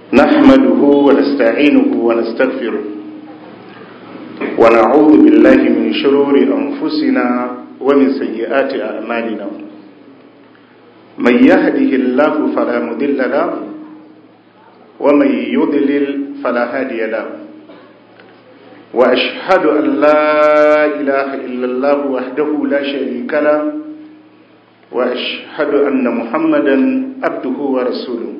نحمده ونستعينه ونستغفره ونعوذ بالله من شرور أنفسنا ومن سيئات أعمالنا من يهده الله فلا مضل له ومن يضلل فلا هادي له وأشهد أن لا إله إلا الله وحده لا شريك له وأشهد أن محمدا عبده ورسوله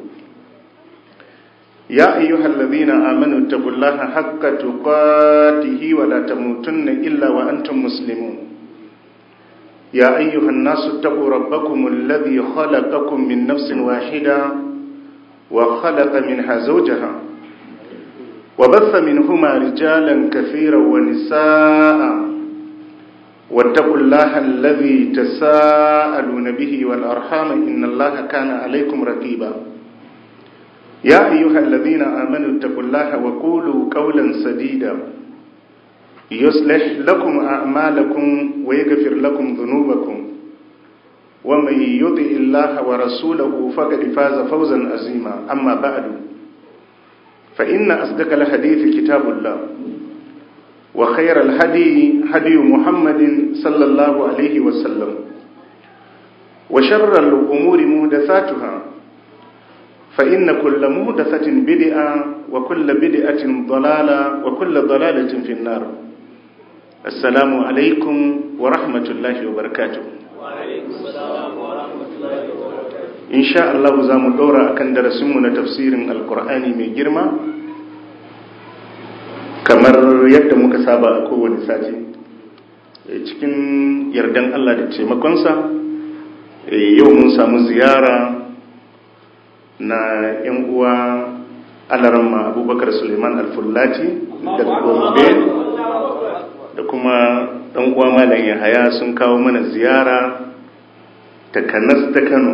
يا أيها الذين آمنوا اتقوا الله حق تقاته ولا تموتن إلا وأنتم مسلمون يا أيها الناس اتقوا ربكم الذي خلقكم من نفس واحدة وخلق منها زوجها وبث منهما رجالا كثيرا ونساء واتقوا الله الذي تساءلون به والأرحام إن الله كان عليكم رقيبا يا أيها الذين آمنوا اتقوا الله وقولوا قولا سديدا يصلح لكم أعمالكم ويغفر لكم ذنوبكم ومن يطع الله ورسوله فقد فاز فوزا عظيما أما بعد فإن أصدق الحديث كتاب الله وخير الهدي هدي محمد صلى الله عليه وسلم وشر الأمور مهدثاتها فإن كل مهدثة بدعة وكل بدعة ضلالة وكل ضلالة في النار السلام عليكم ورحمة الله وبركاته وعليكم السلام ورحمة الله وبركاته إن شاء الله زام دورا أكن درسمنا تفسير القرآن من جرمه kamar yadda muka saba a kowane sati cikin yardan Allah da taimakonsa yau mun samu ziyara na 'yan uwa alaramma abubakar suleiman alfullati daga gombe da kuma ɗan uwa malam yahaya sun kawo mana ziyara ta kanas ta kano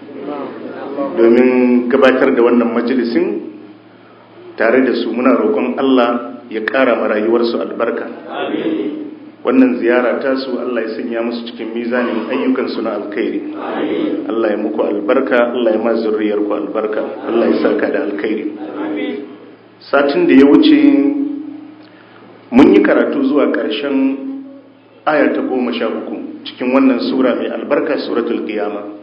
domin gabatar da wannan majalisin tare da su muna roƙon Allah ya ƙara ma rayuwarsu albarka wannan ziyara ta su Allah ya sanya musu cikin mizanin ayyukansu na alkhairi Allah ya muku albarka Allah ya ma zurriyarku albarka Allah ya saka da alkhairi satin da ya wuce mun yi karatu zuwa ƙarshen aya ta goma sha uku cikin wannan sura mai albarka suratul qiyama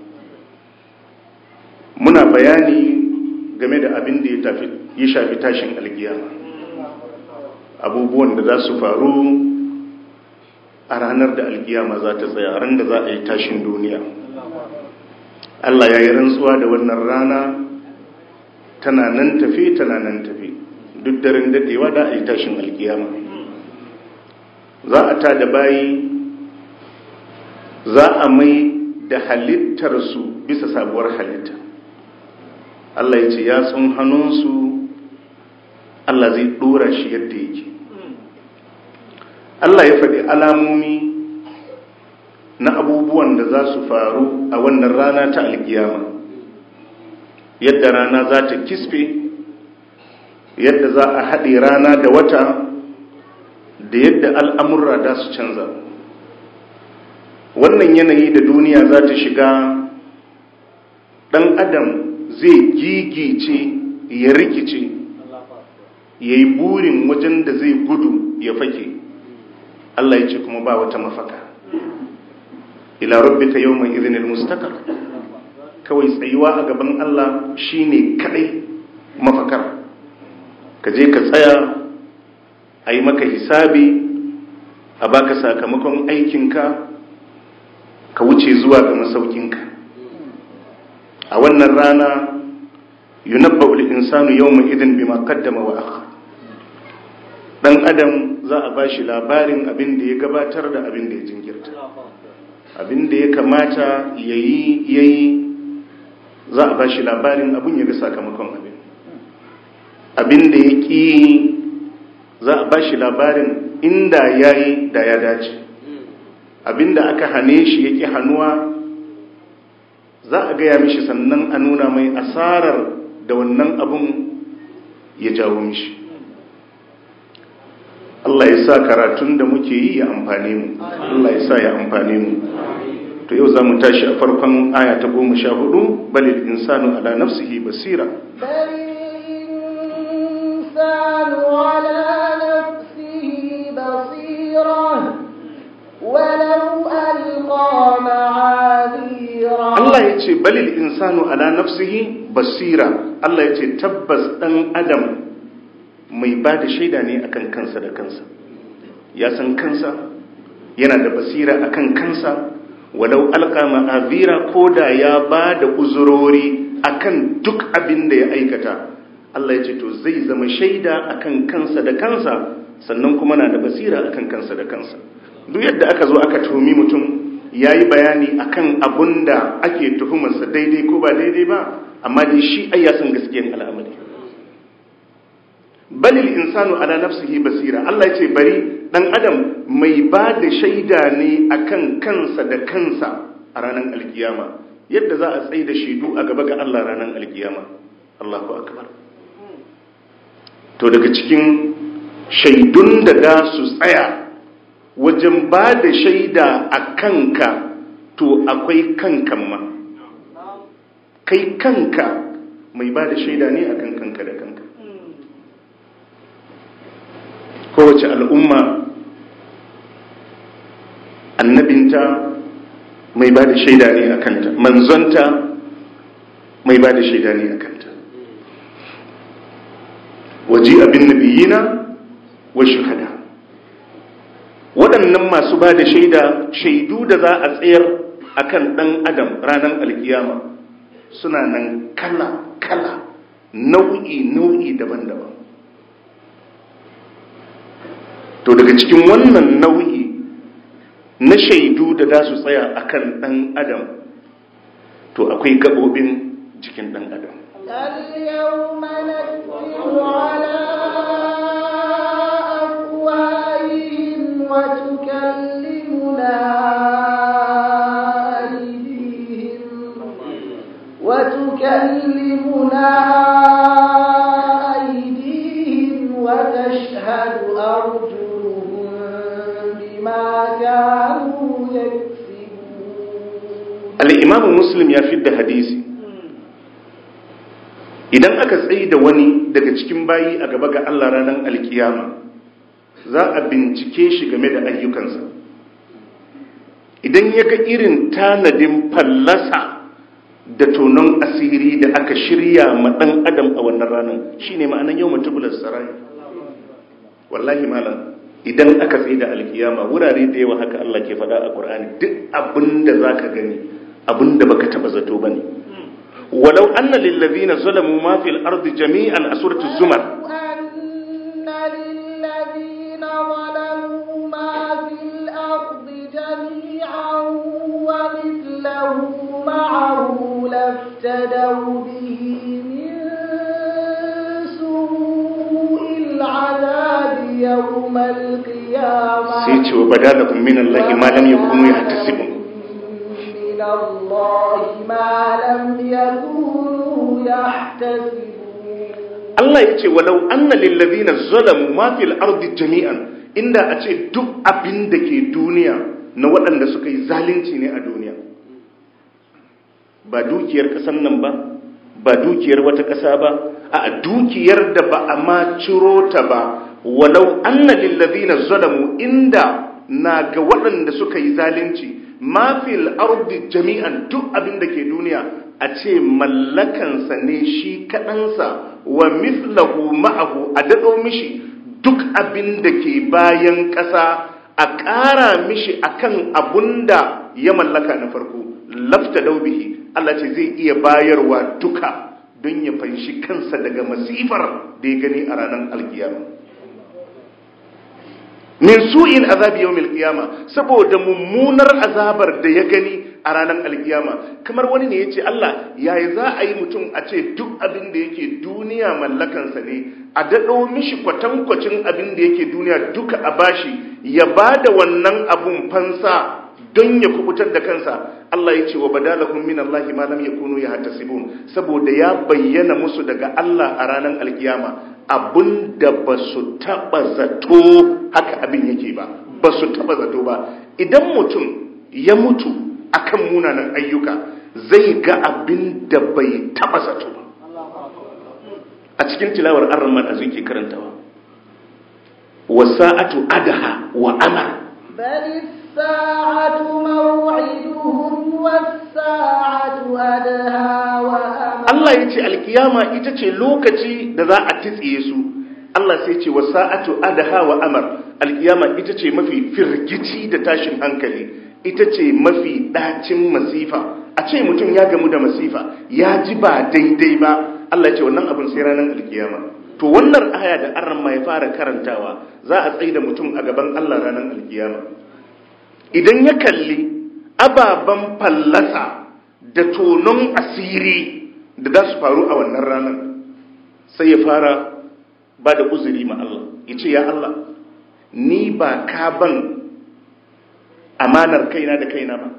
muna bayani game da abin da ya shafi tashin alkiyama abubuwan da za su faru a ranar da alkiyama za ta tsaya ran da za a yi tashin duniya Allah ya yi rantsuwa da wannan rana tana nan tafi tana nan tafi duk daren dadewa da a yi tashin alkiyama za a ta da bayi za a mai da halittarsu bisa sabuwar halitta Allah ya ce ya tsun hannunsu Allah zai dora shi yadda yake Allah ya faɗi alamomi na abubuwan da za su faru a wannan rana ta alkiyama yadda rana za ta kisfe yadda za a haɗe rana da wata da yadda al'amurra da su canza wannan yanayi da duniya za ta shiga ɗan adam zai gigice ya rikice ya yi burin wajen da zai gudu ya fake Allah ya ce kuma ba wata mafaka ila rabbika yawma idhinil mustaqar kawai tsayuwa a gaban Allah shine kadai mafakar ka je ka tsaya a yi maka hisabi a baka sakamakon aikinka ka wuce zuwa ga masaukinka a wannan rana yunabba'ul insanu yawma idhin bima qaddama wa akhar dan adam za a ba shi labarin abin da ya gabatar da abin da ya jinkirta abin da ya kamata ya yi ya yi za a ba shi labarin abin ya ga sakamakon abin abin da ya ƙi za a ba shi labarin inda ya yi da ya dace abin da aka hane shi ya ƙi hannuwa za a gaya mishi sannan a nuna mai asarar da wannan abin ya jawo mishi Allah ya sa karatun da muke yi ya amfane mu Allah ya sa ya amfane mu to yau za mu tashi a farkon aya ta goma sha hudu balil insanu ala nafsihi basira بل ce balil insanu ala nafsihi basira Allah ya ce tabbas ɗan adam mai ba da shaida ne akan kansa da kansa ya san kansa yana da basira akan kansa walau alka ma'azira ko da ya ba da uzurori akan duk abin da ya aikata Allah ya ce to zai zama shaida akan kansa da kansa sannan kuma na da basira akan kansa da kansa duk yadda aka zo aka tumi mutum ya yi bayani akan abun da ake tuhumarsa daidai ko ba daidai ba amma dai shi ai ya san gaskiyar al'amari balil insanu ala nafsihi basira Allah ya ce bari dan adam mai ba da shaida ne akan kansa da kansa a ranar alkiyama yadda za a tsaye da shaidu a gaba ga Allah ranar alkiyama Allahu akbar to daga cikin shaidun da za su tsaya wajen ba da shaida a kanka to akwai kankan ma kai kanka mai ba da shaida ne a kan kanka da kanka kowace al'umma annabinta mai ba da shaida ne a kanta manzonta mai ba da shaida ne a kanta waje abin nabiyina wa shuhada waɗannan masu ba da shaida shaidu da za a tsayar akan ɗan adam ranar alkiyama suna nan kala-kala nau'i-nau'i daban-daban to daga cikin wannan nau'i na shaidu da za su tsaya akan ɗan adam to akwai gaɓoɓin jikin ɗan adam اليوم نختم على أفواههم وتكلمنا أيديهم وتكلمنا أيديهم وتشهد أرجلهم بما كانوا يكسبون al'imamu muslim ya fidda hadisi idan aka tsaye da wani daga cikin bayi a gaba ga Allah ranar alkiyama za a bincike shi game da ayyukansa idan ya ga irin tanadin fallasa da tonon asiri da aka shirya ma ɗan adam a wannan ranar shi ne ma'anan yau mutubular sarai wallahi malam idan aka tsaye da alkiyama wurare da yawa haka Allah ke faɗa a ƙur'ani duk abin da za ka gani abin da baka taɓa zato ba ne walau anna lillazina zalamu ma fil ardi jami'an a suratul zumar أن للذين ظلموا ما في الأرض جميعا ومثله معه لافتدوا به من سوء العذاب يوم القيامة sai ce wa badalakum min Allah ma lam yakunu yahtasibun من الله ما لم يكونوا يحتسبون Allah ya ce walau anna lillazina zalamu ma fil ardi jami'an inda a ce duk abin da ke duniya na waɗanda suka yi zalunci ne a duniya ba dukiyar ƙasan nan ba ba dukiyar wata ƙasa ba a dukiyar da ba a ma ciro ta ba walau anna lillazina zalamu inda na ga waɗanda suka yi zalunci ma fil ardi jami'an duk abin da ke duniya a ce mallakansa ne shi kaɗansa wa mithlahu ma'ahu a daɗo mishi duk abin da ke bayan ƙasa a ƙara mishi akan abun da ya mallaka na farko lafta daubihi Allah ce zai iya bayarwa duka don ya fanshi kansa daga masifar da ya gani a ranar alkiyama min su'in azabi yawmil qiyama saboda mummunar azabar da ya gani a ranar alkiyama kamar wani ne yace Allah yayi za a yi mutum a ce duk abin da yake duniya mallakansa ne a dado mishi kwatankwacin abin da yake duniya duka a bashi ya bada wannan abun fansa don ya kubutar da kansa Allah ya ce wa badalahum min Allah ma lam yakunu yahtasibun saboda ya bayyana musu daga Allah a ranar alkiyama abinda ba su taba zato haka abin yake ba ba su taba zato ba idan mutum ya mutu akan munanan ayyuka zai ga abin da bai taba zato ba a cikin tilawar arman a zuke karantawa wasa'atu adaha wa amar بل الساعة موعدهم والساعة أدهى وأمر Allah ya ce alkiyama ita ce lokaci da za a titsiye su Allah sai ce wa sa'atu adaha wa amar alkiyama ita ce mafi firgici da tashin hankali ita ce mafi ɗacin masifa a ce mutum ya gamu da masifa ya ji ba daidai ba Allah ce wannan abin sai ranar alkiyama to wannan aya da arran ya fara karantawa za a tsaye da mutum a gaban Allah ranar alkiyama idan ya kalli ababen fallasa da tonon asiri da za su faru a wannan ranar sai ya fara ba da uzuri ma Allah ya ce ya Allah ni ba ka ban amanar kaina da kaina ba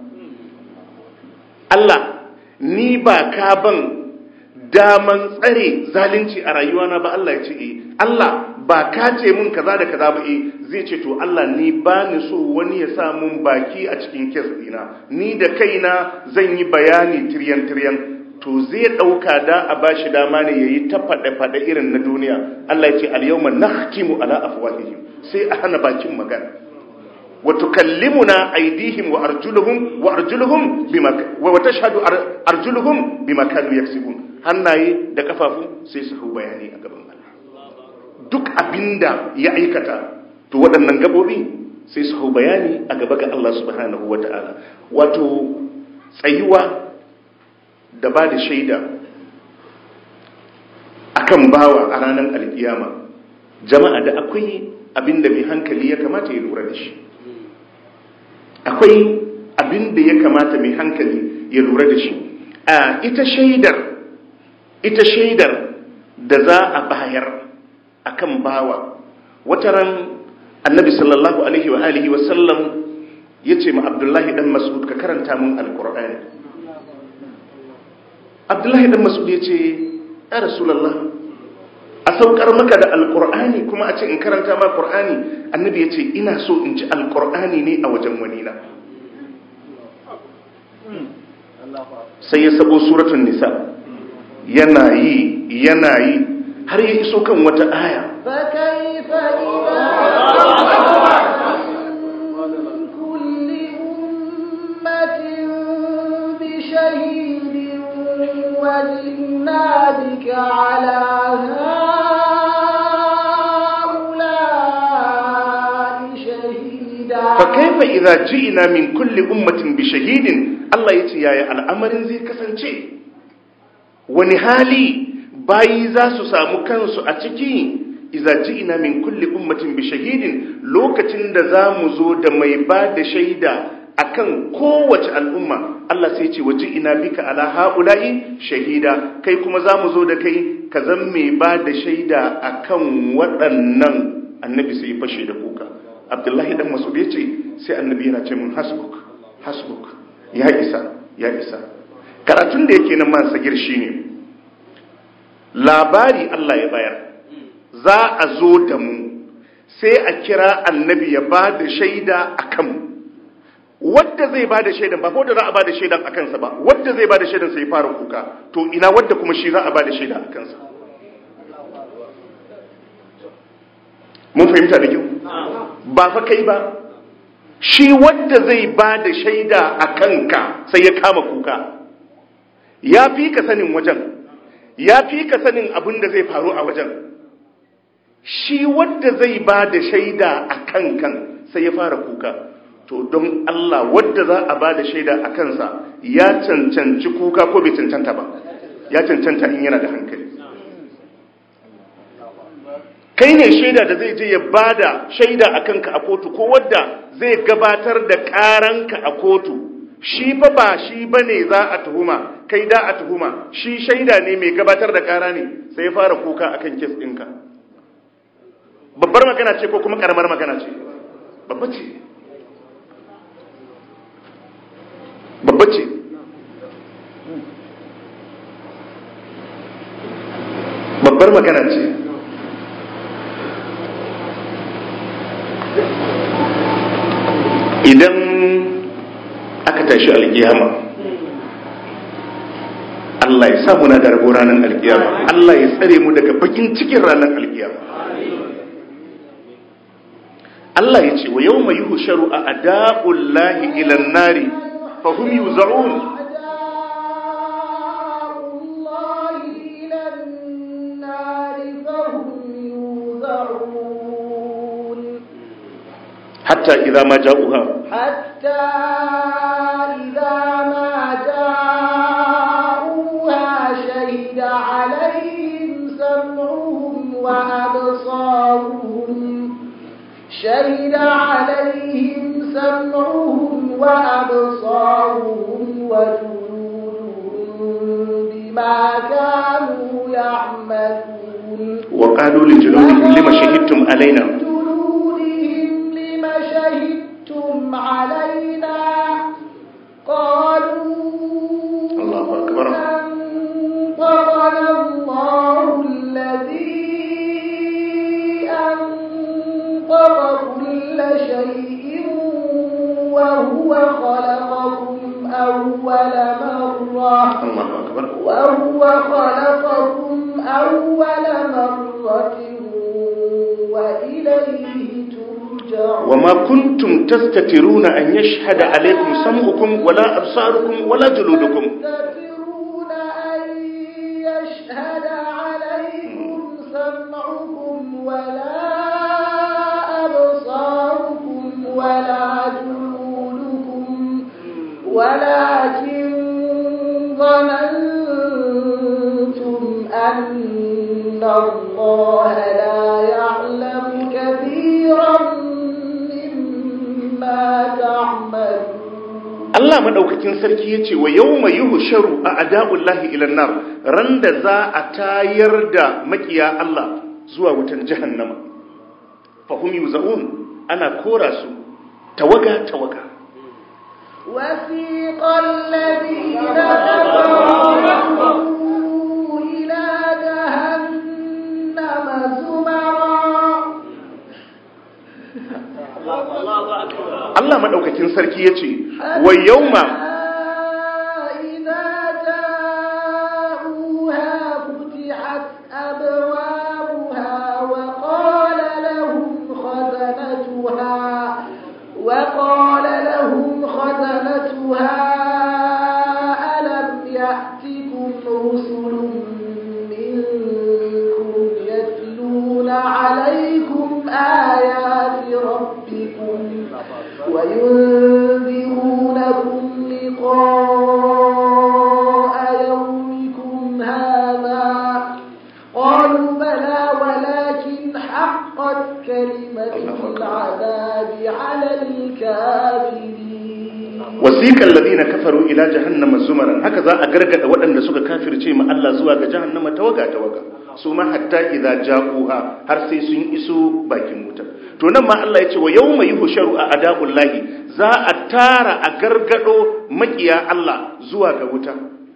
Allah ni ba ka ban daman tsare zalunci a rayuwana ba Allah ya ce eh Allah ba ka ce mun kaza da kaza ba eh zai ce to Allah ni ba ni so wani ya sa mun baki a cikin kes dina ni da kaina zan yi bayani tiryan tiryan to zai ɗauka da a ba shi dama ne ya yi ta faɗe-faɗe irin na duniya Allah ya ce al-yawma nakhtimu ala afwahihim sai a hana bakin magana wa tukallimuna aydihim wa arjuluhum wa arjuluhum bima wa tashhadu arjuluhum bima kanu yaksibun hannaye da kafafu sai su hau bayani a gaban Allah duk abinda ya aikata to waɗannan gabobi sai su hau bayani a gaba ga Allah subhanahu wataala wato tsayuwa da ba da shaida akan bawa a ranar alkiyama jama'a da akwai abin da mai hankali ya kamata ya lura da shi akwai abin da ya kamata mai hankali ya lura da shi a ita shaidar ita shaidar da za a bayar akan bawa wataran annabi sallallahu alaihi wa alihi wa sallam yace ma abdullahi dan mas'ud ka karanta mun alqur'ani abdullahi dan mas'ud yace ya rasulullah a saukar maka da alqur'ani kuma a ce in karanta ma qur'ani annabi yace ina so in ji alqur'ani ne a wajen wani na sai ya sabo suratul nisa yana yi yana yi har ya iso kan wata aya فكيف إذا من كل أمة بشهيد وجئنا بك على هؤلاء شهيدا فكيف إذا جئنا من كل أمة بشهيد الله يتي يا الأمر زي كسنشي ونهالي bayi za su samu kansu a ciki iza ji'ina min kulli ummatin bi shahidin lokacin da za mu zo da mai ba da shaida akan kowace al'umma Allah sai ce waje ina bika ala haula'i shahida kai kuma za mu zo da kai ka zan mai ba da shaida akan waɗannan annabi sai fashe da kuka abdullahi dan masud ya ce sai annabi yana ce mun hasbuk hasbuk ya isa ya isa karatun da yake nan man sagir shine labari Allah ya bayar za a zo da mu sai a kira annabi ya ba da shaida a kanmu wadda zai ba da shaidan ba ko da za a ba da shaidan a kansa ba wadda zai ba da shaidan sai fara kuka to ina wadda kuma shi za a ba da shaida a kansa mun fahimta da kyau ba fa kai ba shi wadda zai ba da shaida a kanka sai ya kama kuka ya fi ka sanin wajen ya fi ka sanin abin da zai faru a wajen shi wadda zai ba da shaida a kan kan sai ya fara kuka to don Allah wadda za a ba da shaida a kansa ya cancanci kuka ko bai cancanta ba ya cancanta in yana da hankali kai ne shaida da zai je ya ba da shaida a kanka a kotu ko wadda zai gabatar da karanka a kotu shi fa ba shi bane za a tuhuma kai da a tuhuma shi shaida ne mai gabatar da kara ne sai ya fara kuka akan kes ɗinka babbar magana ce ko kuma karamar magana ce babba ce babba ce babbar magana ce idan aka tashi alkiyama Allah ya sa muna da rabo ranar alkiyama Allah ya tsare mu daga bakin cikin ranar alkiyama Allah ya ce wa yau mai yuhu sharu a ada'ullahi ilan nari fahim yuza'un hatta idza ma ja'uha حتى إذا ما جاءوها شهد عليهم سمعهم وأبصارهم شهد عليهم سمعهم وأبصارهم وجلودهم بما كانوا يعملون وقالوا لجلودهم لما شهدتم علينا جلودهم لم شهدتم علينا قالوا الله أكبر. أنطقنا الله الذي أنطق كل شيء وهو خلقكم أول مرة Allahu akbar وهو خلقكم أول مرة وإليه ترجعون وما كنتم تستترون أن يشهد عليكم سمعكم ولا أبصاركم ولا جلودكم تستترون أن يشهد عليكم سمعكم ولا أبصاركم ولا جلودكم ولكن ظننتم أن الله لا يعلم كثيرا مما تعملون Allah madaukakin sarki yace wa yawma yuhsharu a ada'ullahi ila nar ran da za a tayar da makiya Allah zuwa wutan jahannama fahum yuzaun ana kora su tawaga tawaga وسيق الذين كفروا إلى جهنم زمرا Allah madaukakin sarki yace wa yawma إذا جاءوها فتحت أبوابها وقال لهم خزنتها وقال لهم خزنتها ألم يأتكم رسل منكم يتلون عليكم آيات ربكم وينذرونكم لقاء يومكم هذا قالوا بلى ولكن حقت كلمة العذاب على الكافرين wasiqal ladina kafaru ila jahannama zumaran haka za a gargada waɗanda suka kafirce ma Allah zuwa ga jahannama tawaga tawaga su ma hatta idza ja'uha har sai sun iso bakin wuta to nan ma Allah ya ce wa yawma yuhsharu a ada'ullahi za a tara a gargado makiya Allah zuwa ga wuta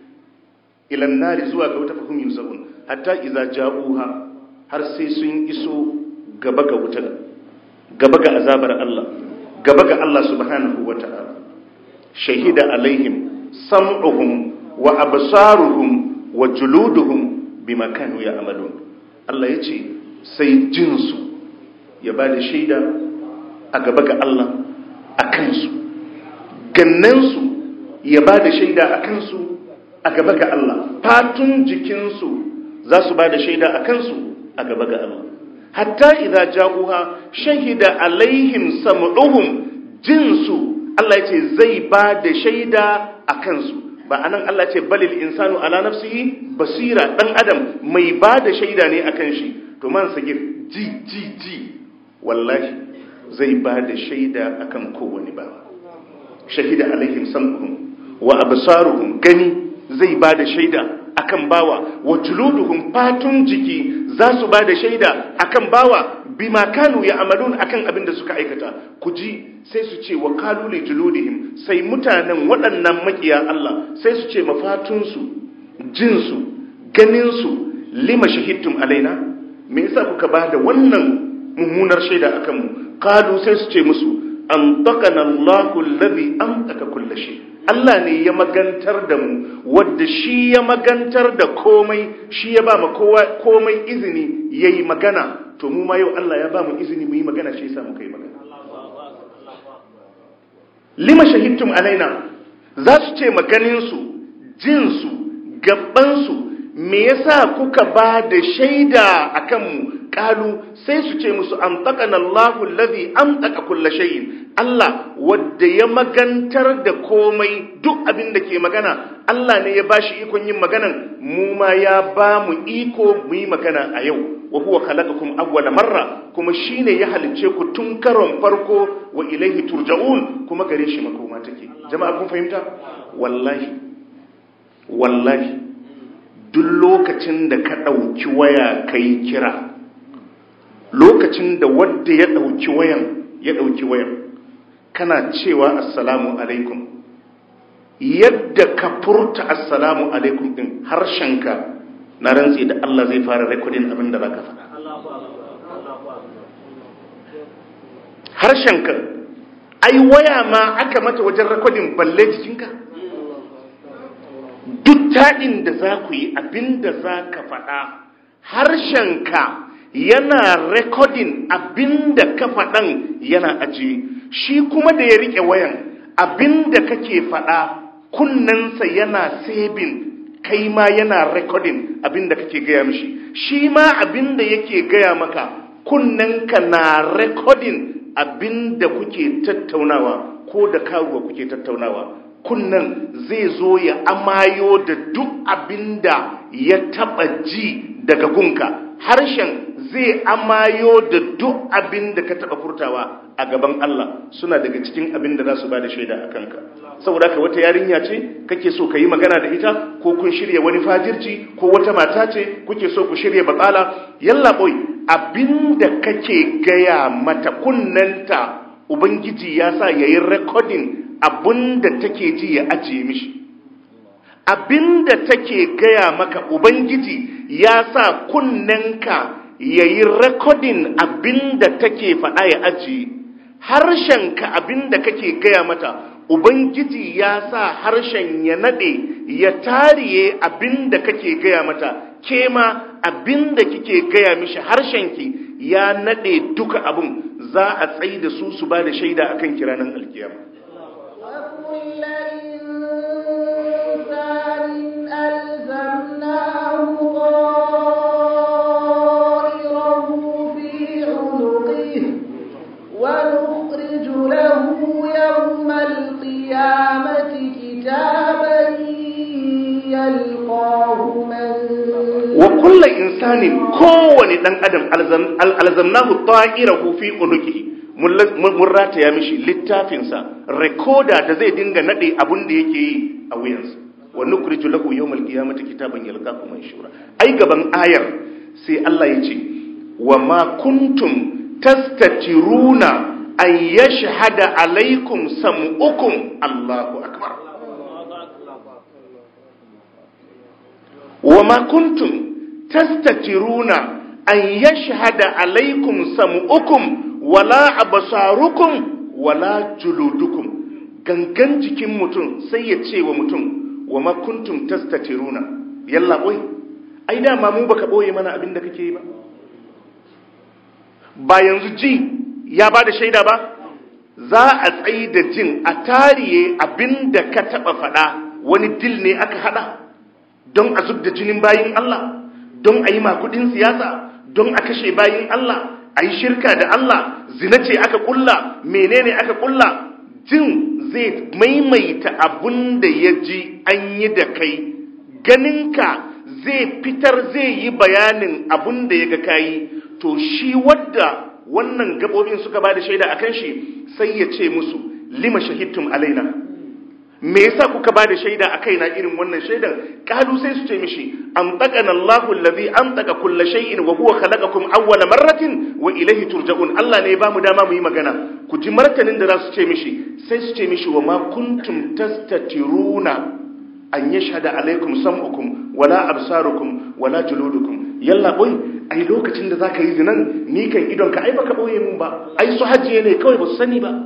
ilan nari zuwa ga wuta fahim yuzabun hatta idza ja'uha har sai sun iso gaba ga wuta gaba ga azabar Allah gaba ga Allah subhanahu wata'ala shahida alaihim sam'uhum wa absaruhum wa juluduhum bima kanu ya'malun Allah yace sai jinsu ya bada shaida a gaba ga Allah a kansu gannansu ya bada shaida a kansu a gaba ga Allah fatun jikinsu za su bada shaida a kansu a gaba ga Allah hatta idza ja'uha shahida alaihim sam'uhum jinsu Allah yace zai ba da shaida a kansu ba anan Allah ce balil insanu ala nafsihi basira dan adam mai ba da shaida ne akan shi to man sagir ji ji ji wallahi zai ba da shaida akan kowane ba shahida alaihim sam'uhum wa absaruhum gani zai ba da shaida akan bawa wa juluduhum fatun jiki za su ba da shaida akan bawa bima kanu ya amalun akan abin da suka aikata ku ji sai su ce wa kalu li juludihim sai mutanen waɗannan makiya Allah sai su ce mafatunsu jinsu ganinsu lima shahidtum alaina me yasa kuka ba da wannan mummunar shaida akan mu kalu sai su ce musu an taqana Allahu alladhi antaka kulli shay Allah ne ya magantar da mu wadda shi ya magantar da komai shi ya ba mu kowa komai izini yayi magana to mu ma yau Allah ya ba mu izini mu yi magana shi yasa muka yi magana lima shahidtum alaina za su ce maganin su jin su gaban su me yasa kuka ba da shaida akan mu kalu sai su ce musu amtaqana Allahu allazi amtaqa kulla shay'in Allah wadda ya magantar da komai duk abin da ke magana Allah ne ya bashi ikon yin maganan mu ma ya ba mu iko mu yi magana a yau wa huwa khalaqakum awwala marra kuma shine ya halicce ku tun karon farko wa ilaihi turja'un kuma gare shi makoma take jama'a kun fahimta wallahi wallahi duk lokacin da ka ɗauki waya kai kira lokacin da wadda ya ɗauki wayan ya ɗauki wayan kana cewa assalamu alaikum yadda ka furta assalamu alaikum din harshenka na rantsi da Allah zai fara rekodin abin da baka faɗa harshenka ai waya ma aka mata wajen rekodin balle jikinka duk taɗin da za ku yi abin da za ka faɗa harshenka yana rekodin abin da ka faɗan yana ajiye shi kuma da ya riƙe wayan abin da kake faɗa kunnensa yana sebin kai ma yana rekodin abin da kake gaya mishi shi ma abin da yake gaya maka kunnenka na rekodin abin da kuke tattaunawa ko da karuwa kuke tattaunawa kunnan zai zo ya amayo da duk abin da ya taɓa ji daga gunka harshen zai amayo da duk abin da ka taɓa furtawa a gaban Allah suna daga cikin abin da za su ba da shaida a kanka saboda ka wata yarinya ce kake so ka yi magana da ita ko kun shirya wani fajirci ko wata mata ce kuke so ku shirya batsala yalla boy abin da kake gaya mata kunnanta ubangiji ya sa yayi recording abin da take ji ya ajiye mishi abin da take gaya maka ubangiji ya sa kunnenka ya yi rekodin abin da take faɗa ya ajiye harshenka abin da kake gaya mata ubangiji ya sa harshen ya naɗe ya tariye abin da kake gaya mata ke ma abin da kike gaya mishi harshenki ya naɗe duka abin za a tsaye da su su ba da shaida akan kiranin alkiyama وكل إنسان ألزمناه طائره في عنقه ونخرج له يوم القيامة كتابا يلقاه منشورا wa kulla insanin kowane dan adam alzamnahu ta'irahu fi unuki mun rataya mishi littafinsa rekoda da zai dinga nade abun da yake yi a wuyansa wa nukhriju lahu yawmal qiyamati kitaban yalqahu manshura ai gaban ayar sai Allah ya ce wa ma kuntum tastatiruna an yashhada alaikum sam'ukum Allahu akbar wa ma kuntum tastatiruna an yashhada alaikum sam'ukum wala absarukum wala juludukum gangan jikin mutum sai ya ce wa mutum wa ma kuntum tastatiruna yalla boy ai dama mu baka boye mana abin da kake yi ba ba yanzu ji ya bada shaida ba za a tsayi da jin a tariye abin da ka taba faɗa wani dil ne aka hada don a zub da jinin bayin Allah don a yi makudin siyasa don a kashe bayin Allah a yi shirka da Allah zina ce aka kulla menene aka kulla jin zai maimaita abun da ya ji an yi da kai ganinka zai fitar zai yi bayanin abun da ya ga kayi to shi wadda wannan gabobin suka ba da shaida a kan shi sai ya ce musu lima shahidtum alaina me yasa kuka ba da shaida a kaina irin wannan shaidan kalu sai su ce mishi am taqana Allahu allazi am taqa kulla shay'in wa huwa khalaqakum awwala marratin wa ilayhi turja'un Allah ne ba mu dama mu yi magana ku ji martanin da za su ce mishi sai su ce mishi wa ma kuntum tastatiruna an yashhada alaikum sam'ukum wala absarukum wala juludukum yalla boy ai lokacin da zaka yi zinan ni kan idon ka ai baka boye mun ba ai su hajjiye ne kawai ba su sani ba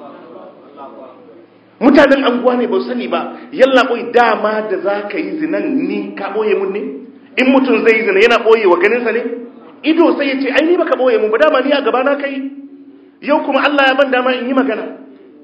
mutanen anguwa ne ba sani ba yalla boy dama da za ka yi zinan ni ka boye mun ne in mutum zai yi zina yana boye wa ganinsa ne ido sai ya ce ai ni baka boye mun ba dama ni a gaba na kai yau kuma Allah ya ban dama in yi magana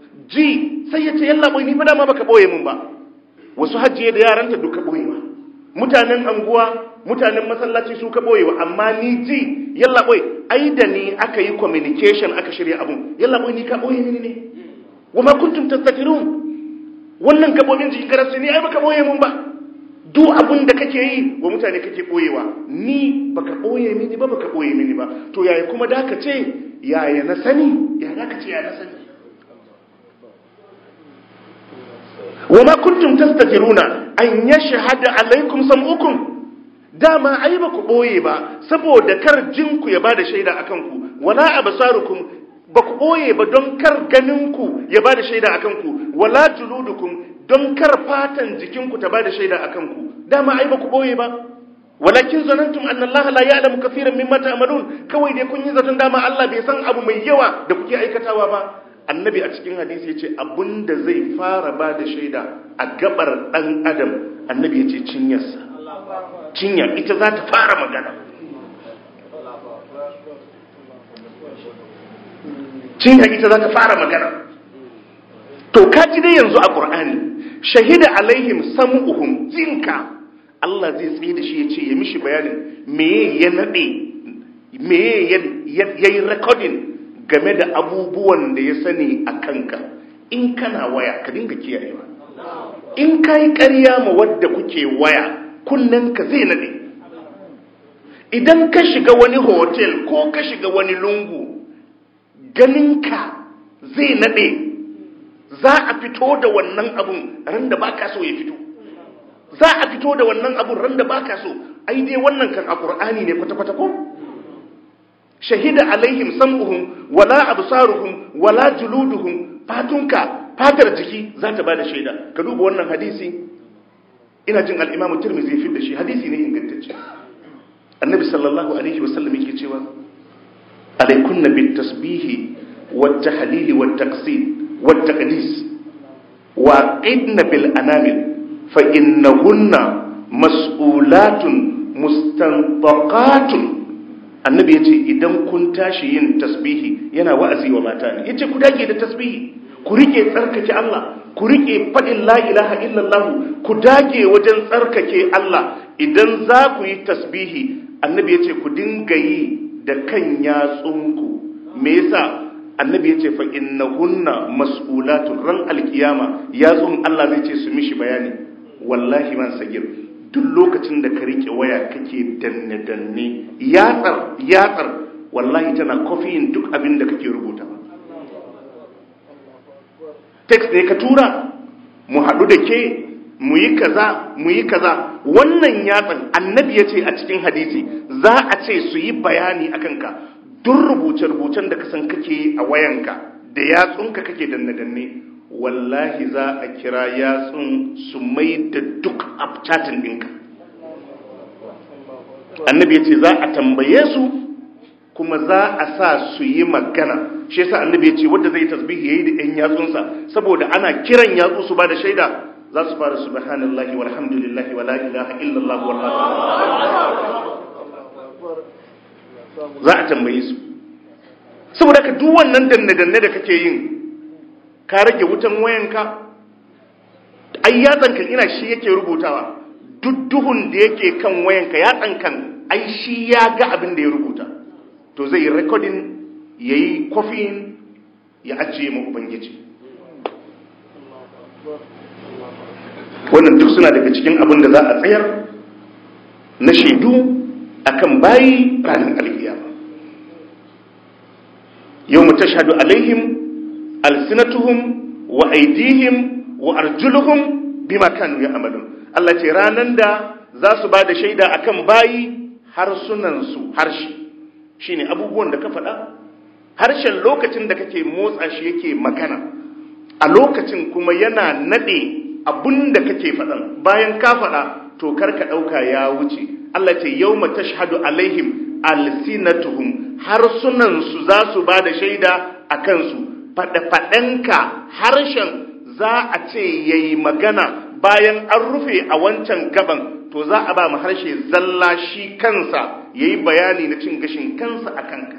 ji sai ya ce yalla boy ni ba dama baka boye mun ba wasu hajjiye da yaranta duka boye ba mutanen anguwa mutanen masallaci su ka boyewa amma ni ji yalla boy ai da ni aka yi communication aka shirya abun yalla boy ni ka boye mini ne wa ma kuntum tastatirun wannan gabobin jikin karasu ni ai baka boye mun ba duk abun da kake yi wa mutane kake boyewa ni baka boye mini ba baka boye mini ba to yaya kuma da ka ce yaya na sani yaya da ka ce yaya na sani wa ma kuntum tastatiruna an yashhadu alaikum sam'ukum dama ai ba ku boye ba saboda kar jinku ya bada shaida akan ku wala absarukum ba ku boye ba don kar ganinku ya bada shaida akan ku wala juludukum don kar fatan jikinku ta bada shaida akan ku dama ai ba ku boye ba walakin zanantum anna Allah la ya'lamu kaseeran mimma ta'malun kawai dai kun yi zaton dama Allah bai san abu mai yawa da kuke aikatawa ba annabi a cikin hadisi yace abinda zai fara bada shaida a gabar dan adam annabi yace cinyarsa cinya ita za ta fara magana cinya ita za ta fara magana to kaji dai yanzu a qur'ani shahida alaihim sam'uhum jinka Allah zai tsaye da shi ya ce ya mishi bayanin me ya nade me ya yi recording game da abubuwan da ya sani a kanka in kana waya ka dinga kiyayewa in ka yi ƙarya ma wadda kuke waya ka zai nade idan ka shiga wani hotel ko ka shiga wani lungu ganinka zai nade za a fito da wannan abun ran da baka so ya fito za a fito da wannan abun ran da baka so ai dai wannan kan a qur'ani ne kwata-kwata ko shahida alaihim sam'uhum wala absaruhum wala juluduhum fatunka fatar jiki za ta bada shaida ka duba wannan hadisi ina jin al-imamu tirmidhi fi da shi hadisi ne ingantacce annabi sallallahu alaihi wasallam yake cewa alaikunna bit tasbihi wat tahlil wat taqsid wat taqdis wa qidna bil anamil fa innahunna mas'ulatun mustanfaqatun annabi yace idan kun tashi yin tasbihi yana wa'azi wa mata ne yace ku dage da tasbihi ku rike tsarkake Allah ku rike fadin la ilaha illallah ku dage wajen tsarkake Allah idan za ku yi tasbihi annabi yace ku dinga yi da kan yatsunku me yasa annabi yace fa innahunna mas'ulatun ran alkiyama yatsun Allah zai ce su mishi bayani wallahi man sagir duk lokacin da ka rike waya kake danne-danne yatsar yatsar wallahi tana kofiyin duk abin da kake rubuta text ne ka tura mu haɗu da ke mu yi kaza mu yi kaza wannan yatsan annabi ya ce a cikin hadisi za a ce su yi bayani a kanka duk rubuce-rubucen da kasan kake a wayanka da yatsunka kake danne-danne wallahi za a kira yatsun su mai da duk abcatin ɗinka annabi ya ce za a tambaye su kuma za a sa su yi magana shi yasa annabi ya ce wanda zai tasbihi yayi da ɗan yatsunsa saboda ana kiran yatsu su ba da shaida za su fara subhanallahi walhamdulillahi wala ilaha illallah wallahu za a tambaye su saboda ka duk wannan danne-danne da kake yin ka rage wutan wayanka ai yatsankan ina shi yake rubutawa duk duhun da yake kan wayanka yatsankan ai shi ya ga abin da ya rubuta to zai yi recording ya yi kofin ya ajiye ma ubangiji wannan duk suna daga cikin abin da za a tsayar na shaidu akan bayi ranar alkiyama yau mu tashhadu alaihim alsinatuhum wa aidihim wa arjuluhum bima kanu ya'malun Allah ce ranan da za su ba da shaida akan bayi harsunan su harshe shine abubuwan da ka faɗa harshen lokacin da kake motsa shi yake magana a lokacin kuma yana nade abun da kake faɗan bayan ka faɗa to kar ka ɗauka ya wuce Allah ce yawma tashhadu alaihim alsinatuhum harsunan su za su ba da shaida a kansu faɗe-faɗenka harshen za a ce ya yi magana bayan an rufe a wancan gaban to za a ba mu harshe zalla shi kansa ya yi bayani na cin gashin kansa a kanka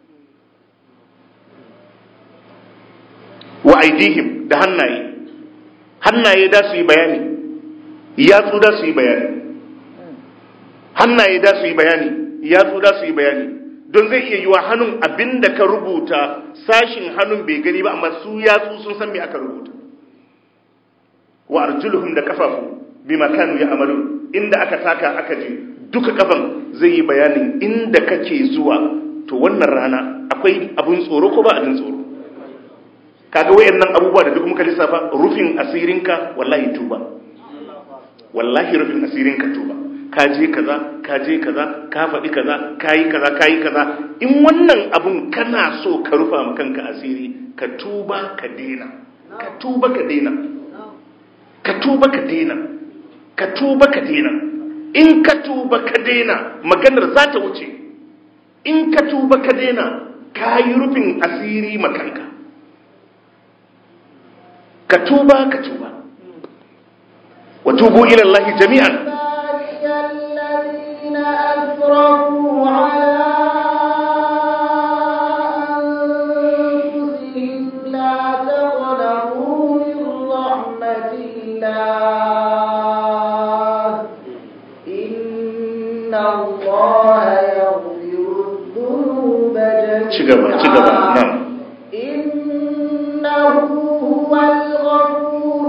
wa aidihim da hannaye hannaye da su yi bayani yatsu da su yi bayani hannaye da su yi bayani yatsu da su yi bayani don zai iya yiwa hannun abin da ka rubuta sashin hannun bai gani ba amma su yatsu sun san me aka rubuta wa arjuluhum da kafafu bima kanu ya amalu inda aka taka aka je duka kafan zai yi bayanin inda kake zuwa to wannan rana akwai abun tsoro ko ba abin tsoro kaga wayannan abubuwa da duk muka lissafa rufin asirinka wallahi tuba wallahi rufin asirinka tuba ka je kaza ka je kaza ka faɗi kaza ka yi kaza ka yi kaza in wannan abun kana so ka rufa ma kanka asiri ka tuba ka dena ka tuba ka dena ka tuba ka dena ka tuba ka dena in ka tuba ka dena maganar za ta wuce in ka tuba ka dena ka yi rufin asiri makanka ka tuba ka tuba wa tubu ila Allah jami'an الذين أسرفوا على أنفسهم لا تقنطوا من رحمة الله إن الله يغفر الذنوب ci gaba ci gaba جميعا na'am إنه هو الغفور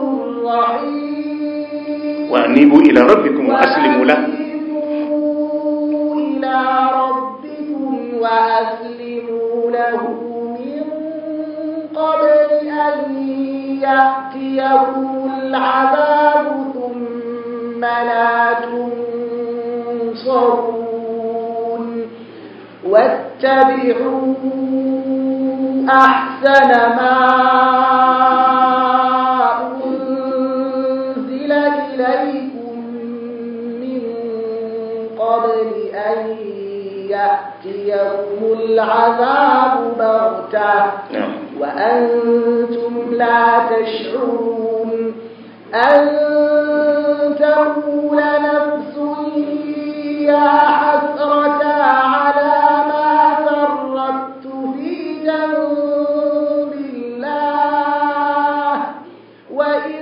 الرحيم wa anibu ila rabbikum wa aslimu la وأنيبوا إلى ربكم وأسلموا له من قبل أن يأتيكم العذاب ثم لا تنصرون واتبعوا أحسن ما أنزل إليكم من قبل أن يأتيكم العذاب بغتة na'am وأنتم لا تشعرون أن تقول نفس يا حسرة على ما فرطت في جنب الله وإن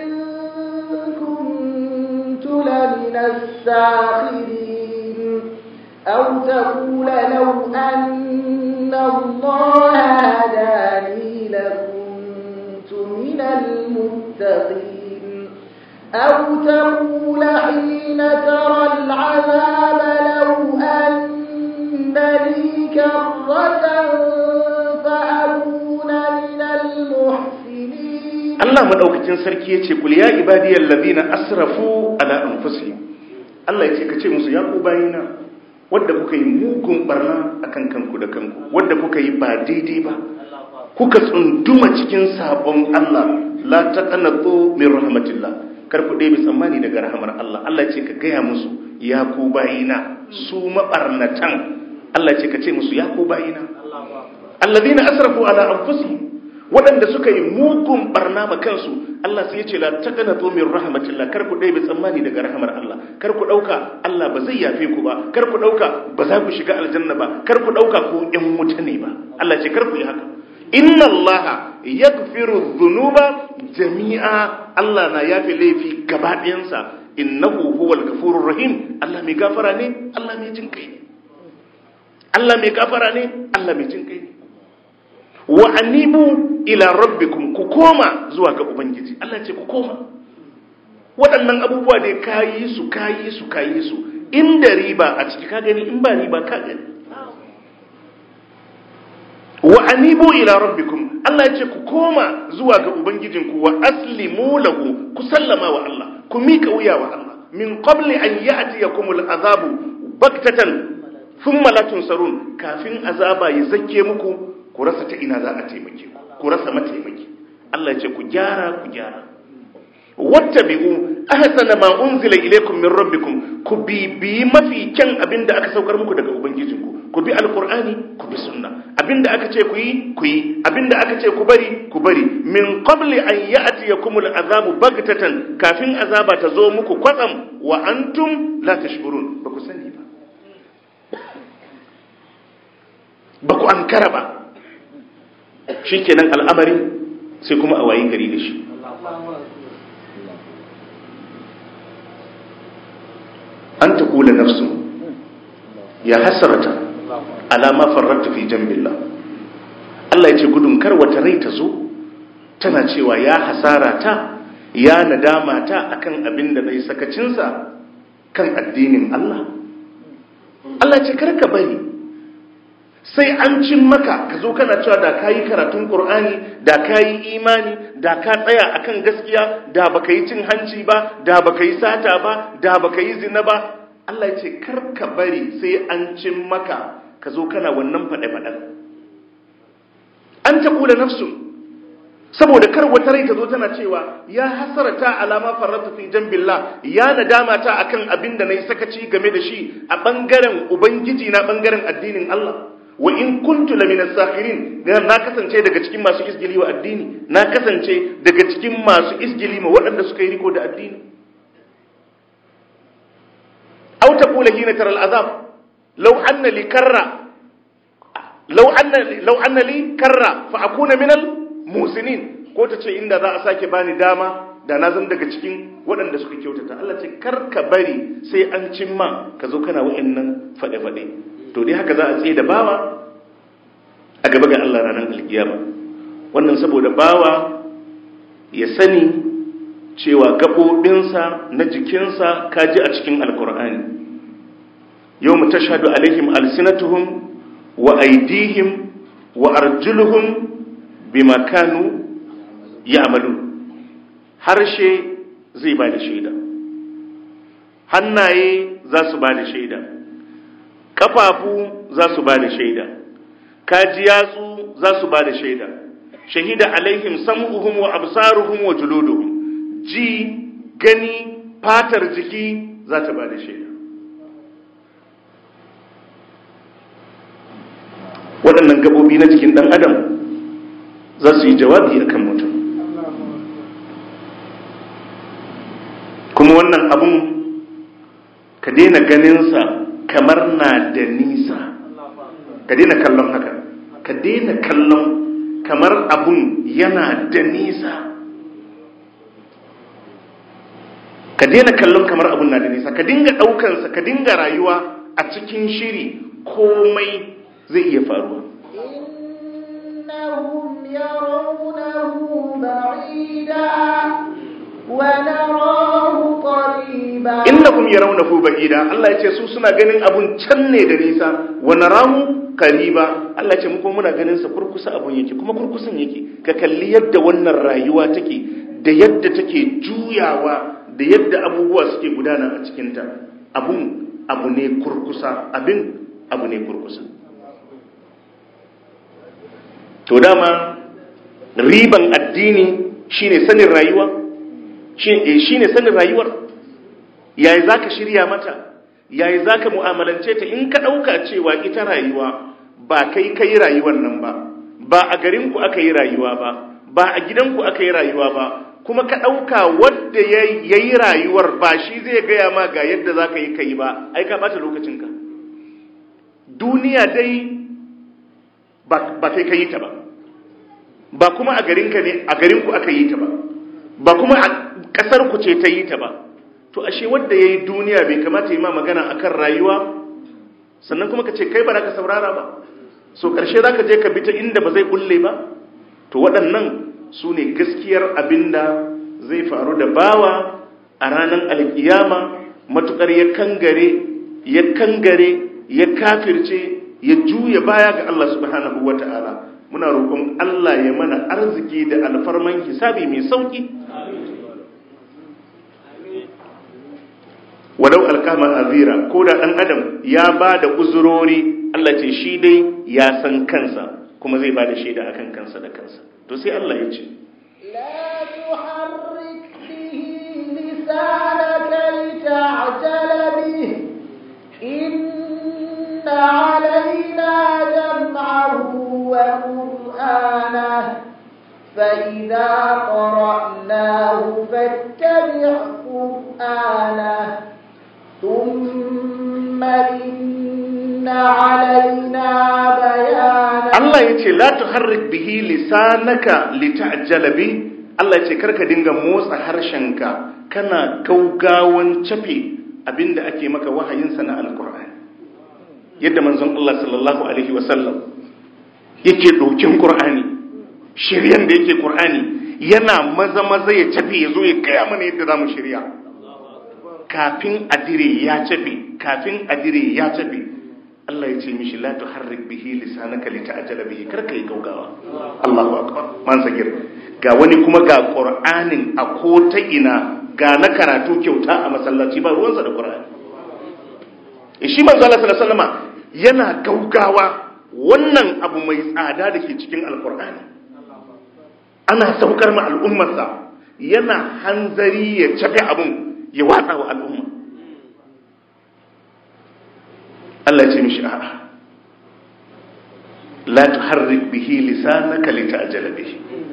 كنت لمن الساخرين أو تقول لو أن الله هداني لكنت من المتقين أو تقول حين ترى العذاب لو أن لي كرة فأكون من المحسنين Allah madaukakin sarki yace kul ya ibadiyal ladina asrafu ala anfusihim Allah yace kace musu ya ku bayina wanda kuka yi mugun barna akan kanku da kanku wanda kuka yi ba daidai ba kuka tsunduma cikin sabon Allah la taqnatu min rahmatillah kar ku ɗebe tsammani daga rahamar Allah Allah ce ka gaya musu ya ku bayina su mabarnatan Allah ce ka ce musu ya ku bayina alladhina asrafu ala anfusihim waɗanda suka yi mugun barna ma kansu Allah sai ya ce la taqnatu min rahmatillah kar ku ɗebe tsammani daga rahamar Allah kar ku ɗauka Allah ba zai yafe ku ba kar ku ɗauka ba za ku shiga aljanna ba kar ku ɗauka ku ƴan wuta ne ba Allah ce kar ku yi haka inna Allah yaghfiru dhunuba jami'a Allah na yafe laifi gaba ɗayansa innahu huwal ghafurur rahim Allah mai gafara ne Allah mai jin kai ne Allah mai gafara ne Allah mai jin kai ne wa anibu ila rabbikum ku koma zuwa ga ubangiji Allah ce ku koma waɗannan abubuwa da kayi su kayi su kayi su inda riba a ciki ka gani in ba riba ka gani wa anibu ila rabbikum Allah ya ce ku koma zuwa ga ubangijinku wa aslimu lahu ku sallama wa Allah ku mika wuya wa Allah min qabli an ya'tiyakumul azabu baktatan thumma la tunsarun kafin azaba ya zakke muku ku rasa ta ina za a taimake ku ku rasa mataimaki Allah ya ce ku gyara ku gyara wattabi'u ahsana ma unzila ilaykum min rabbikum ku bibi mafi kyan abinda aka saukar muku daga ubangijinku ku bi alqur'ani ku bi sunna abinda aka ce ku yi ku yi abinda aka ce ku bari ku bari min qabli an ya'tiyakumul azabu bagtatan kafin azaba ta zo muku kwatsam wa antum la tashkurun ba ku sani ba ba ku ankara ba shikenan al'amari sai kuma a wayi gari da shi an ta kula nafsu ya hasarata alama farrata fi jambillah Allah ya ce gudun kar wata rai ta zo tana cewa ya hasara ta ya nadama ta akan abin da nayi sakacinsa kan addinin Allah Allah ce kar ka bari sai an cin maka ka zo kana cewa da ka yi karatun ƙur'ani da ka yi imani da ka tsaya akan gaskiya da baka yi cin hanci ba da baka yi sata ba da baka yi zina ba Allah ya ce kar ka bari sai an cin maka ka zo kana wannan faɗe-faɗen an ta kula nafsu saboda kar wata rai ta zo tana cewa ya hasarata alama farrata fi jambillah ya nadama ta akan abin da nayi sakaci game da shi a bangaren ubangiji na bangaren addinin Allah wa in kuntu lamina sakhirin na kasance daga cikin masu isgili wa addini na kasance daga cikin masu isgili ma waɗanda suka yi riko da addini aw taqula hina tara al'azab law anna li karra law anna law anna li karra fa akuna min al musinin ko ta ce inda za a sake bani dama da na zan daga cikin waɗanda suka kyautata Allah ce kar ka bari sai an cimma ka zo kana wa'annan faɗe-faɗe to dai haka za a tsaye da bawa a gaba ga Allah ranar alkiyama wannan saboda bawa ya sani cewa gaɓoɓinsa na jikinsa kaji a cikin alkur'ani yau mu tashhadu alaihim alsinatuhum wa aidihim wa arjuluhum bima kanu ya'malu harshe zai ba da shaida hannaye za su ba da shaida kafafu za su ba da shaida kaji yatsu za su ba da shaida shahida alaihim sam'uhum wa absaruhum wa juluduhum ji gani fatar jiki za ta ba da shaida waɗannan gaɓoɓi na jikin ɗan adam za su yi jawabi akan mutum kuma wannan abun ka daina ganinsa kamar na da nisa ka daina kallon haka ka daina kallon kamar abun yana da nisa ka daina kallon kamar abun na da nisa ka dinga ɗaukansa ka dinga rayuwa a cikin shiri komai zai iya faruwa إنهم يرونه بعيدا ونراه قريبا innakum yarawnahu ba'ida Allah yace su suna ganin abun can ne da nisa wa narahu qariba Allah yace mu kuma muna ganin sa kurkusa abun yake kuma kurkusan yake ka kalli yadda wannan rayuwa take da yadda take juyawa da yadda abubuwa suke gudana a cikin ta abun abu ne kurkusa abin abu ne kurkusa to dama riban addini shine sanin rayuwa shine sanin rayuwar yayi zaka shirya mata yayi zaka mu'amalance ta in ka dauka cewa ita rayuwa ba kai kai rayuwar nan ba ba a garin ku aka yi rayuwa ba ba a gidan ku aka yi rayuwa ba kuma ka dauka wanda yayi rayuwar ba shi zai gaya ma ga yadda zaka yi kai ba ai ka bata lokacin ka duniya dai ba ba kai kai ta ba ba kuma a garin ka ne a garin ku aka yi ta ba ba kuma a kasar ku ce ta yi ta ba to ashe wanda yayi duniya bai kamata yi ma magana akan rayuwa sannan kuma ka ce kai ba za ka saurara ba so karshe za ka je ka bi ta inda ba zai kulle ba to waɗannan su ne gaskiyar abinda zai faru da bawa a ranar alkiyama matukar ya kangare ya kangare ya kafirce ya juya baya ga Allah subhanahu wata'ala muna roƙon Allah ya mana arziki da alfarman hisabi mai sauki walau alkama azira ko da ɗan adam ya ba da uzurori Allah ce shi dai ya san kansa kuma zai ba da shaida akan kansa da kansa to sai Allah ya ce لا تحرك به لسانك لتعجل به إن علينا جمعه وقرآنه فإذا قرأناه فاتبع قرآنه ثم إن علينا بيانه Allah ya ce la tuharrik bihi lisanaka lita'jala bi Allah ya ce karka dinga motsa harshenka kana gaugawan cafe abinda ake maka wahayinsa na alkur'ani yadda manzon Allah sallallahu alaihi wasallam yake ɗaukin Qur'ani shiryan da yake Qur'ani yana maza maza ya tafi ya zo ya kaya mana yadda za mu shirya kafin adire ya tafi kafin adire ya tafi Allah ya ce mishi la tuharrik bihi lisanaka lita'jala bihi kar kai gaugawa Allahu akbar man sagir ga wani kuma ga Qur'anin a ko ta ina ga na karatu kyauta a masallaci ba ruwansa da Qur'ani shi manzo Allah sallallahu alaihi wasallam yana gaugawa wannan abu mai tsada da ke cikin alkur'ani ana saukar ma al'ummarsa yana hanzari ya cafe abun ya watsa wa al'umma Allah ce mishi a'a la tuharrik bihi lisanaka lita'jala bihi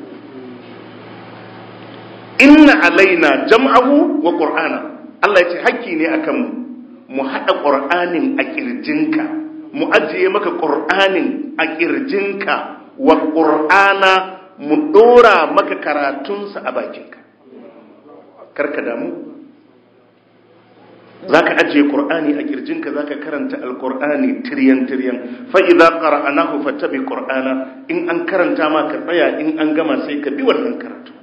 inna alaina jam'ahu wa qur'ana Allah ya ce hakki ne akan mu mu hada qur'anin a kirjinka mu ajiye maka qur'anin a kirjinka wa qur'ana mu dora maka karatunsa a bakinka karka damu zaka ajiye qur'ani a kirjinka zaka karanta alqur'ani tiryan tiryan fa idza qara'nahu fattabi qur'ana in an karanta ma ka tsaya in an gama sai ka bi wannan karatu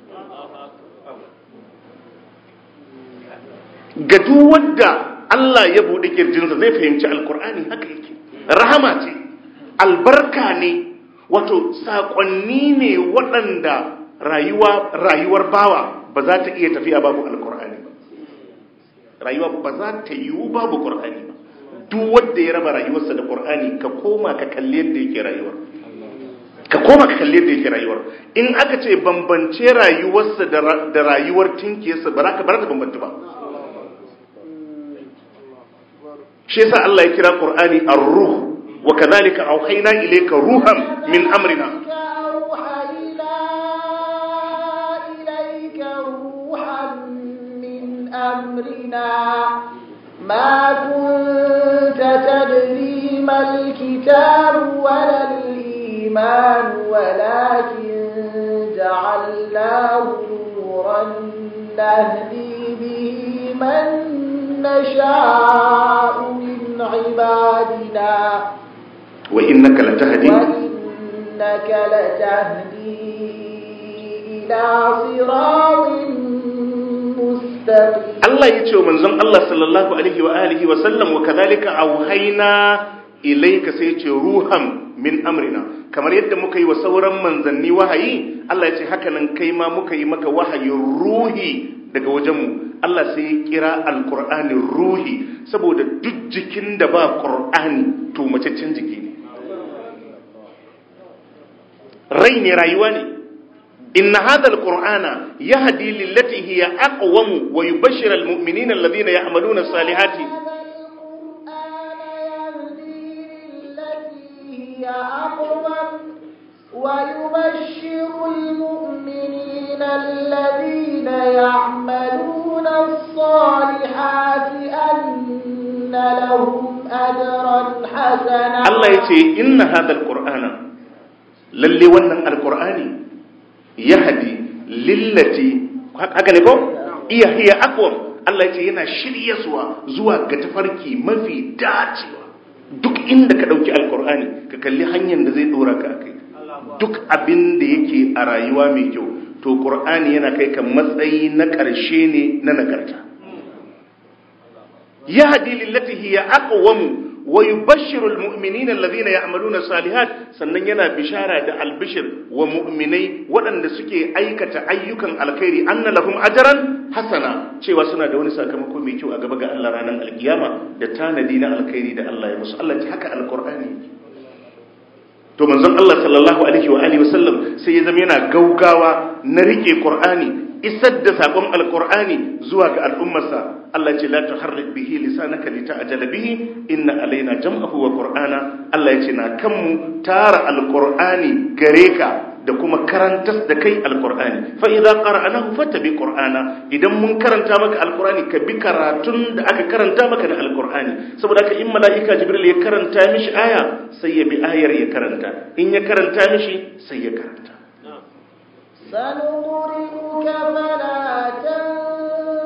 ga duk wanda Allah ya bude kirjinsa zai fahimci alqur'ani haka yake rahama ce albarka ne wato sakonni ne waɗanda rayuwa rayuwar bawa ba za ta iya tafiya babu alqur'ani ba rayuwa ba za ta yiwu babu ƙur'ani ba duk wanda ya raba rayuwarsa da ƙur'ani ka koma ka kalli yadda yake rayuwar ka koma ka kalli yadda yake rayuwar in aka ce bambance rayuwarsa da rayuwar tinkiyarsa ba za ka bar ta bambanta ba shi yasa Allah ya kira ƙur'ani ar-ruh wa kadhalika awhayna ilayka ruhan min amrina أمرنا ما كنت تدري ما الكتاب ولا الإيمان ولكن جعلناه نورا نهدي به من نشاء من عبادنا وإنك لتهدي وإنك لتهدي إلى صراط Allah ya ce wa manzon Allah sallallahu alaihi wa alihi wa sallam wa kadhalika auhayna ilayka sai ce ruhan min amrina kamar yadda muka yi wa sauran manzanni wahayi Allah ya ce haka nan kai ma muka yi maka wahayin ruhi daga wajenmu Allah sai ya kira alqur'ani ruhi saboda duk jikin da ba qur'ani to macaccen jiki ne rai ne rayuwa ne إن هذا القرآن يهدي للتي هي أقوم ويبشر المؤمنين الذين يعملون الصالحات ويبشر المؤمنين الذين يعملون الصالحات أن لهم أجرا حسنا الله يتي إن هذا القرآن للي ونن القرآن yahadi lillati haka ne ko iya hiya aqwam Allah yace yana shiryaswa zuwa ga tafarki mafi dacewa duk inda ka dauki alqur'ani ka kalli hanyar da zai dora ka akai duk abin da yake a rayuwa mai kyau to qur'ani yana kai ka matsayi na karshe ne na nagarta yahdi lillati hiya aqwam wa yubashshiru almu'minina alladhina ya'maluna salihat sannan yana bishara da albishir wa mu'minai waɗanda suke aikata ayyukan alkhairi anna lahum ajran hasana cewa suna da wani sakamako mai kyau a gaba ga Allah ranar alkiyama da tanadi na alkhairi da Allah ya musu Allah ji haka alqur'ani to manzon Allah sallallahu alaihi wa alihi wasallam sai ya zama yana gaugawa na rike qur'ani isar da sakon alqur'ani zuwa ga al'ummarsa Allah ce la tuharrik bihi lisanaka lita'jala bihi inna alaina jam'ahu wa qur'ana Allah yace na kanmu tara alqur'ani gare ka da kuma karantas da kai alqur'ani fa idza qara'nahu fattabi qur'ana idan mun karanta maka alqur'ani ka bi karatun da aka karanta maka da alqur'ani saboda haka in mala'ika jibril ya karanta mishi aya sai ya bi ayar ya karanta in ya karanta mishi sai ya karanta سنقرئك فلا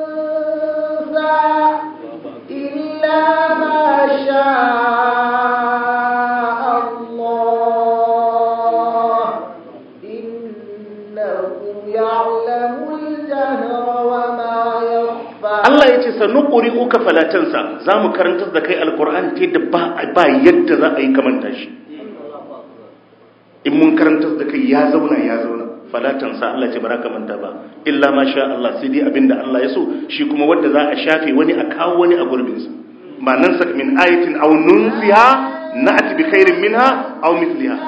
تنسى إلا ما شاء sanuquri uka falatansa zamu karantar da kai alqur'ani ta yadda ba ba yadda za a yi kamanta shi in mun karantar da kai ya zauna ya zauna falatansa Allah ce baraka manta ba illa ma sha Allah sai dai abinda Allah ya so shi kuma wanda za a shafe wani a kawo wani a gurbin sa ma nan sak min ayatin aw nunsiha na'ti bi khairin minha aw mithliha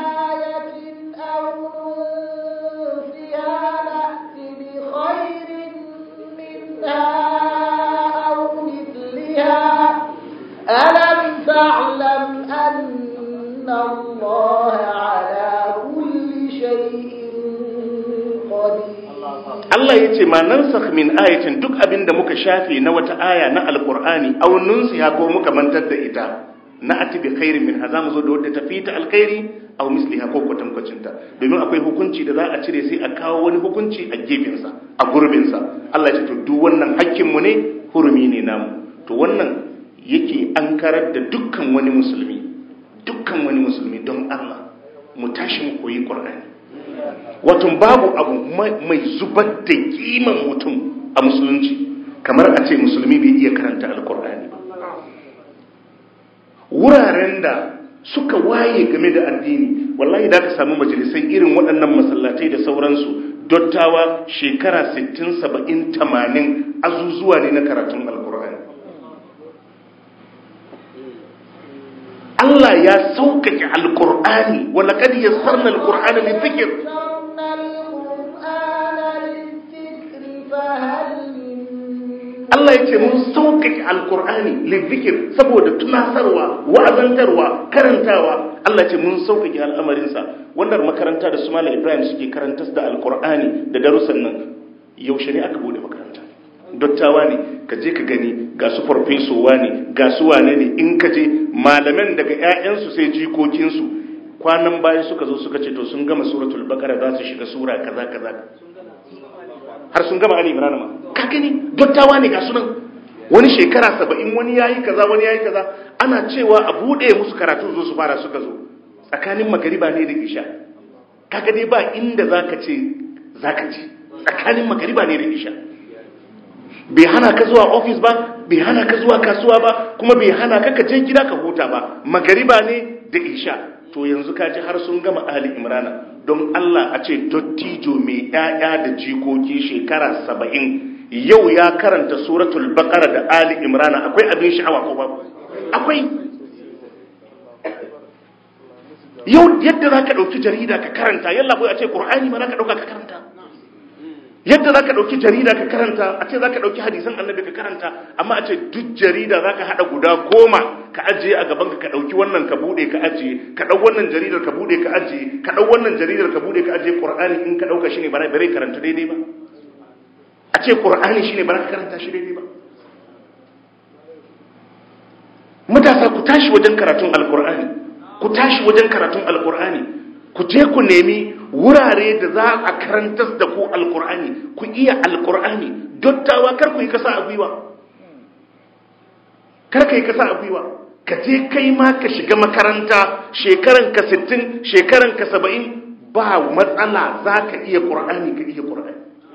ألم تعلم أن الله على كل شيء قدير Allah ya ce ma nan min ayatin duk abin da muka shafe na wata aya na alkur'ani aw nunsiha ko muka mantar da ita na ati bi khairin min haza mu zo da wadda tafi ta alkhairi aw misliha ko kwatankwacin ta domin akwai hukunci da za a cire sai a kawo wani hukunci a gefen sa a gurbin sa Allah ya ce to duk wannan hakkin mu ne hurumi ne namu to wannan yake an karar da dukkan wani musulmi dukkan wani musulmi don Allah mu tashi mu koyi Qur'ani wato babu abu mai zubar da kiman mutum a musulunci kamar a ce musulmi bai iya karanta alkur'ani ba wuraren da suka waye game da addini wallahi da ka samu majalisai irin waɗannan masallatai da sauransu dottawa shekara 60 70 80 azuzuwa ne na karatun alkur'ani Allah ya sauƙaƙe alƙur'ani wala kad yassarna alqur'ana lidhikr Allah ya ce mun sauƙaƙe alƙur'ani lidhikr saboda tunasarwa wa'azantarwa karantawa Allah ya ce mun sauƙaƙe al'amarinsa wannan makaranta da su Malam Ibrahim suke karantar da alƙur'ani da darussan nan yaushe ne aka bude makaranta dottawa ne ka je ka gani ga su farfesowa ne ga su wane ne in ka je malaman daga 'ya'yansu sai jikokinsu kwanan bayan suka zo suka ce to sun gama suratul baqara za su shiga sura kaza kaza har sun gama ali imran ma ka gani dottawa ne ga sunan wani shekara saba'in wani yayi kaza wani yayi kaza ana cewa a bude musu karatu zo su fara suka zo tsakanin magariba ne da isha kaga dai ba inda zaka ce zaka ce tsakanin magariba ne da isha bai hana ka zuwa ofis ba bai hana ka zuwa kasuwa ba kuma bai hana ka ka je gida ka huta ba magariba ne da isha to yanzu ka ji har sun gama ali imrana don Allah a ce dottijo mai ƴaƴa da jikoki shekara saba'in yau ya karanta suratul baqara da ali imrana akwai abin sha'awa ko babu akwai yau yadda za ka ɗauki jarida ka karanta yalla bai a ce ƙur'ani ma za ka ɗauka ka karanta yadda za ka ɗauki jarida ka karanta a ce za ka ɗauki hadisan annabi ka karanta amma a ce duk jarida za ka haɗa guda goma ka ajiye a gabanka ka ɗauki wannan ka buɗe ka ajiye ka ɗau wannan jaridar ka buɗe ka ajiye ka ɗau wannan jaridar ka buɗe ka ajiye ƙur'ani in ka ɗauka shi ne ba bare karanta daidai ba a ce ƙur'ani shi ne ba ka karanta shi daidai ba matasa ku tashi wajen karatun alƙur'ani ku tashi wajen karatun alƙur'ani ku je ku nemi wurare da za a karantar da ku alkur'ani ku iya alkur'ani dottawa kar ku yi kasa a gwiwa kar ka yi kasa a gwiwa ka je kai ma ka shiga makaranta shekaran ka 60 shekaran ka 70 ba matsala za ka iya ƙur'ani ka iya ƙur'ani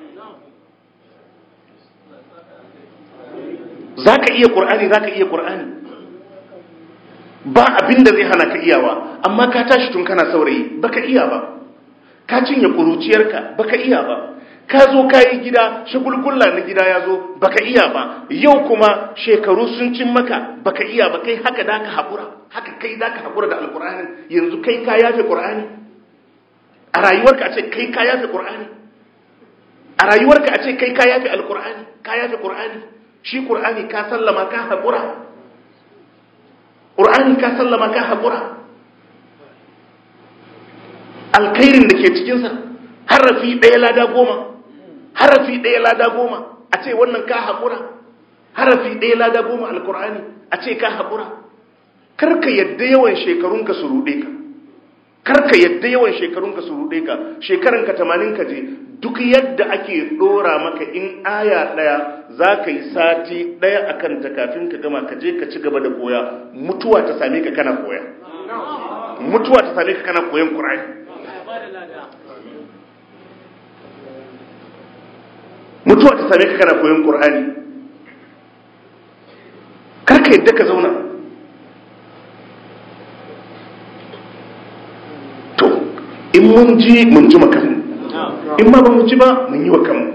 za ka iya ƙur'ani za ka iya ƙur'ani ba abin da zai hana ka iyawa amma ka tashi tun kana saurayi baka iya ba ka cinye kuruciyarka baka iya ba ka zo ka yi gida shagulgulla na gida ya zo baka iya ba yau kuma shekaru sun cin maka baka iya ba kai haka da ka haƙura haka kai da ka haƙura da alƙur'ani yanzu kai ka yafe ƙur'ani a rayuwarka a ce kai ka yafe ƙur'ani a rayuwarka a ce kai ka yafe alƙur'ani ka yafe ƙur'ani shi ƙur'ani ka sallama ka haƙura ƙur'ani ka sallama ka haƙura alkhairin da ke cikinsa harafi ɗaya lada goma harafi ɗaya lada goma a ce wannan ka haƙura harafi ɗaya lada goma alkur'ani a ce ka haƙura karka yadda yawan shekarunka su ruɗe ka karka yadda yawan shekarunka su ruɗe ka shekaranka tamanin ka je duk yadda ake ɗora maka in aya ɗaya za ka yi sati ɗaya a kanta kafin ka gama ka je ka ci gaba da koya mutuwa ta same ka kana koya mutuwa ta same ka kana koyan ƙur'ani mutuwa ta same ka kana koyon ƙur'ani yadda ka zauna to in mun ji mun ji makamu in ma ba mu ji ba mun yi wa kanmu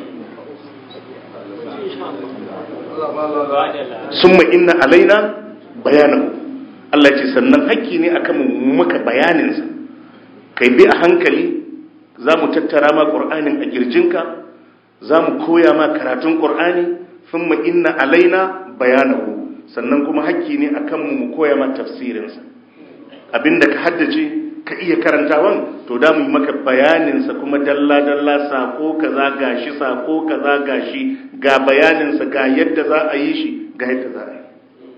summa inna alaina bayanahu Allah ce sannan hakki ne akan mu maka bayaninsa kai bi a hankali za mu tattara ma ƙur'anin a girjinka za mu koya ma karatun ƙur'ani summa inna alaina bayanahu sannan kuma hakki ne akan mu mu koya ma tafsirinsa abinda ka haddace ka iya karantawan to da mu yi maka bayaninsa kuma dalla-dalla sako kaza gashi sako kaza gashi ga bayaninsa ga yadda za a yi shi ga yadda za a yi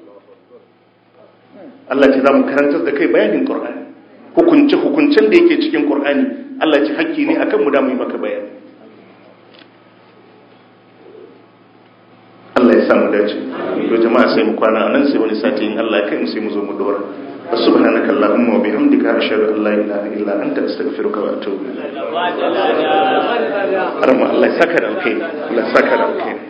Allah ce za mu karantar da kai bayanin Qur'ani hukunce hukuncen da yake cikin Qur'ani Allah ce hakki ne akan mu da mu yi maka bayani Allah ya samu dace to jama'a sai mu kwana anan sai wani sati in Allah ya kai mu sai mu zo mu dora سبحانك اللهم وبحمدك أشهد أن لا إله إلا أنت أستغفرك وأتوب إليك الله يسكر الخير الله يسكر الخير